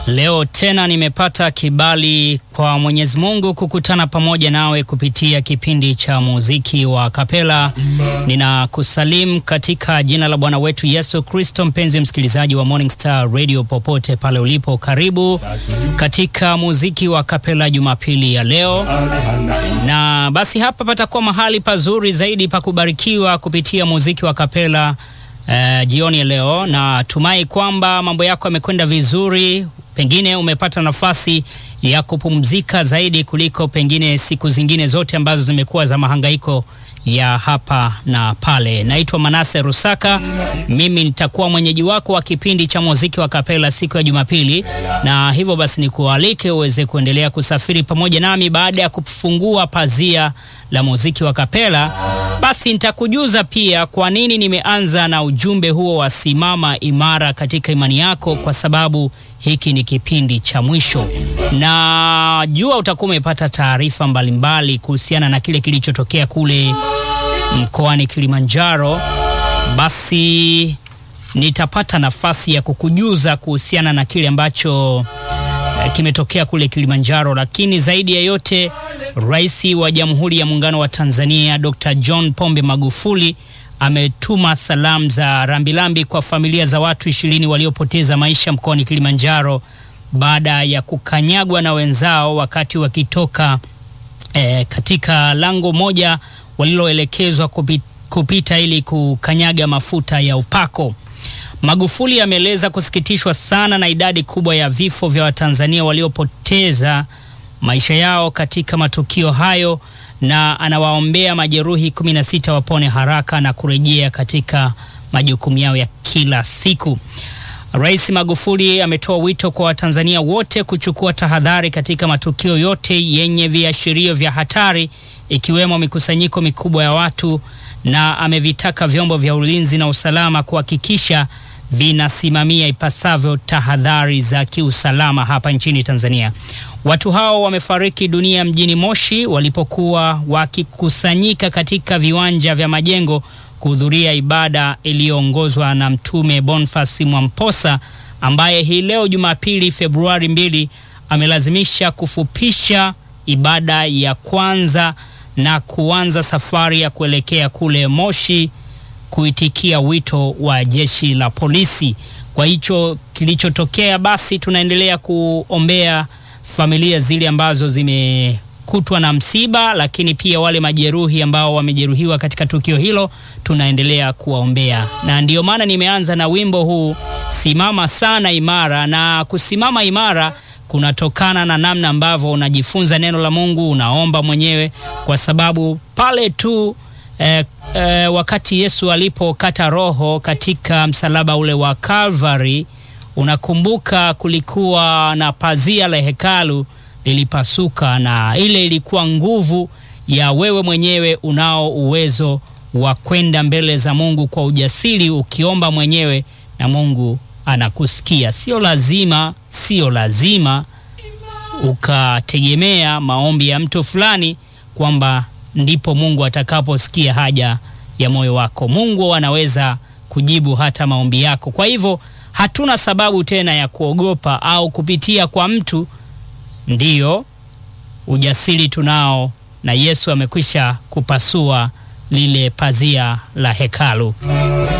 Leo tena nimepata kibali kwa Mwenyezi Mungu kukutana pamoja nawe kupitia kipindi cha muziki wa kapela. Ninakusalimu katika jina la Bwana wetu Yesu Kristo. Mpenzi msikilizaji wa Morning Star Radio popote pale ulipo, karibu katika muziki wa kapela Jumapili ya leo. Na basi hapa patakuwa mahali pazuri zaidi pa kubarikiwa kupitia muziki wa kapela uh, jioni ya leo. Na tumai kwamba mambo yako yamekwenda vizuri pengine umepata nafasi ya kupumzika zaidi kuliko pengine siku zingine zote ambazo zimekuwa za mahangaiko ya hapa na pale. Naitwa Manase Rusaka, mimi nitakuwa mwenyeji wako wa kipindi cha muziki wa kapela siku ya Jumapili, na hivyo basi nikualike uweze kuendelea kusafiri pamoja nami. Baada ya kufungua pazia la muziki wa kapela, basi nitakujuza pia kwa nini nimeanza na ujumbe huo wa simama imara katika imani yako, kwa sababu hiki ni kipindi cha mwisho, na jua utakuwa umepata taarifa mbalimbali kuhusiana na kile kilichotokea kule mkoani Kilimanjaro. Basi nitapata nafasi ya kukujuza kuhusiana na kile ambacho eh, kimetokea kule Kilimanjaro, lakini zaidi ya yote, Rais wa Jamhuri ya Muungano wa Tanzania Dr. John Pombe Magufuli ametuma salamu za rambirambi kwa familia za watu ishirini waliopoteza maisha mkoani Kilimanjaro baada ya kukanyagwa na wenzao wakati wakitoka eh, katika lango moja waliloelekezwa kupita, kupita ili kukanyaga mafuta ya upako. Magufuli ameeleza kusikitishwa sana na idadi kubwa ya vifo vya Watanzania waliopoteza maisha yao katika matukio hayo na anawaombea majeruhi 16 wapone haraka na kurejea katika majukumu yao ya kila siku. Rais Magufuli ametoa wito kwa Watanzania wote kuchukua tahadhari katika matukio yote yenye viashirio vya hatari ikiwemo mikusanyiko mikubwa ya watu na amevitaka vyombo vya ulinzi na usalama kuhakikisha vinasimamia ipasavyo tahadhari za kiusalama hapa nchini Tanzania. Watu hao wamefariki dunia mjini Moshi walipokuwa wakikusanyika katika viwanja vya Majengo kuhudhuria ibada iliyoongozwa na Mtume Boniface Mwamposa ambaye hii leo Jumapili Februari mbili amelazimisha kufupisha ibada ya kwanza na kuanza safari ya kuelekea kule Moshi kuitikia wito wa jeshi la polisi. Kwa hicho kilichotokea, basi tunaendelea kuombea familia zile ambazo zimekutwa na msiba, lakini pia wale majeruhi ambao wamejeruhiwa katika tukio hilo tunaendelea kuwaombea, na ndiyo maana nimeanza na wimbo huu simama sana imara. Na kusimama imara kunatokana na namna ambavyo unajifunza neno la Mungu, unaomba mwenyewe, kwa sababu pale tu eh, eh, wakati Yesu alipokata roho katika msalaba ule wa Calvary, unakumbuka kulikuwa na pazia la hekalu lilipasuka, na ile ilikuwa nguvu ya wewe mwenyewe unao uwezo wa kwenda mbele za Mungu kwa ujasiri, ukiomba mwenyewe na Mungu anakusikia. Sio lazima, sio lazima ukategemea maombi ya mtu fulani kwamba ndipo Mungu atakaposikia haja ya moyo wako. Mungu anaweza kujibu hata maombi yako. Kwa hivyo hatuna sababu tena ya kuogopa au kupitia kwa mtu. Ndiyo, ujasiri tunao, na Yesu amekwisha kupasua lile pazia la hekalu.